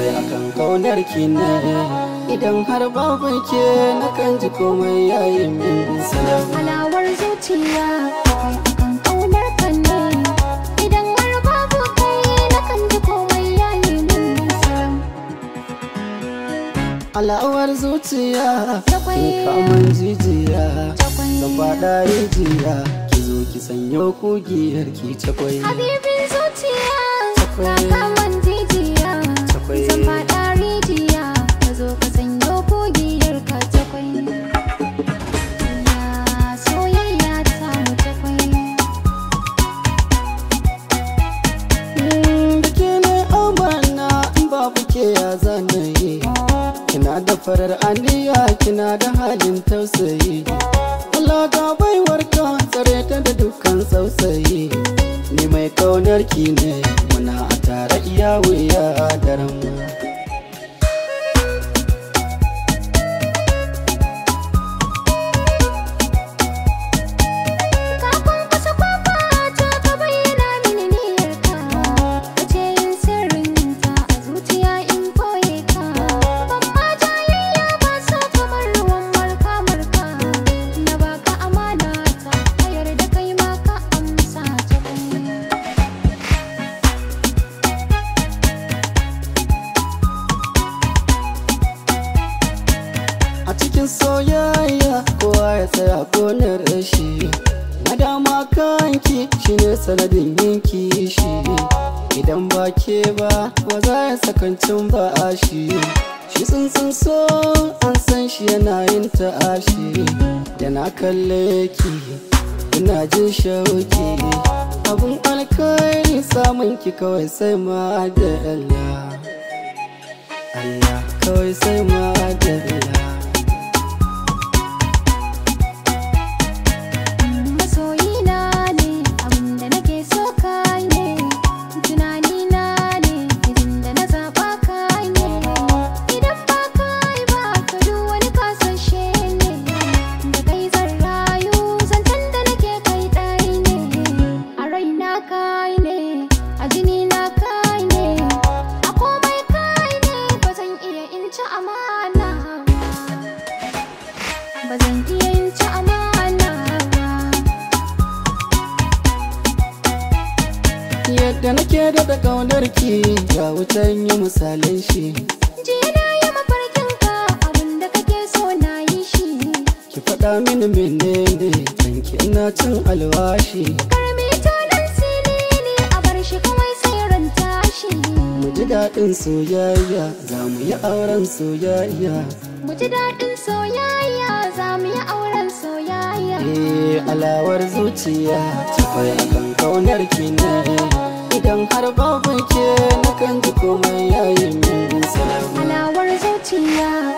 takwai akan kaunar ki ne idan har babu ke na kan ji komai yayi min salam Alawar zuciya akwai akan ƙaunar ka ne Idan har babu kai na kan ji komai yayi min salam alawar zuciya Takwai. kin kaman jijiya Takwai. zan faɗa rijiya ki zo ki sanyo kugiyar ki takwai Habibin zuciya Takwai. na kaman jijiya Takwai. Zan faɗa rijiya ka zo ka sanyo kogiyar ka takwai Ya soyayya ta mu takwai Mm, da ke ne amana in babu ke ya zanayi kina da farar aniya kina da halin tausayi Allah ga baiwar ka tsare ta da dukkan sausayi ni mai kaunar ki ne muna a tare iya wuya daren mu Kafin kusa kwafa ta ka bayyana mini niyyarka Ka ce yin sirrinta a zuciya in koye ka Ban ma jayayya ba so kamar ruwan marka-marka Na baka amana ta ka yarda kai ma ka amsa ta kai a cikin soyayya kowa ya tsaya gonar rashi na dama kanki shine sanadin yin kishi idan ba ke ba ba za ya sakancin ba shi shi tsuntsun so an san shi yana yin ta'ashi da na kalle ki ina jin shauki abun alkhairi samun ki kawai sai ma da Allah Allah kawai sai ma da Allah Masoyina ne abinda nake so kai ne Tunanina ne izin da na zaɓa kai ne Idan ba kai ba ka duk wani kasashe ne Da kai zan rayu zancen da nake kai ɗai ne A raina kai ne a jini na kai ne A komai kai ne ba zan iya in ci amana ba Ba zan iya in ci amana ba yadda nake da kaunar ki ya wutan yi misalin shi Jiya na yi mafarkin ka abinda kake so na yi shi ki faɗa mini menene danki ina cin alwashi Karmi tonan silili a bar shi kawai sai ran tashi mu ji daɗin soyayya za mu yi auren soyayya Mu ji daɗin soyayya za mu yi auren soyayya eh alawar zuciya takwai akan kaunar ki ne idan har babu ke na kan ji komai yayi min salam Alawar zuciya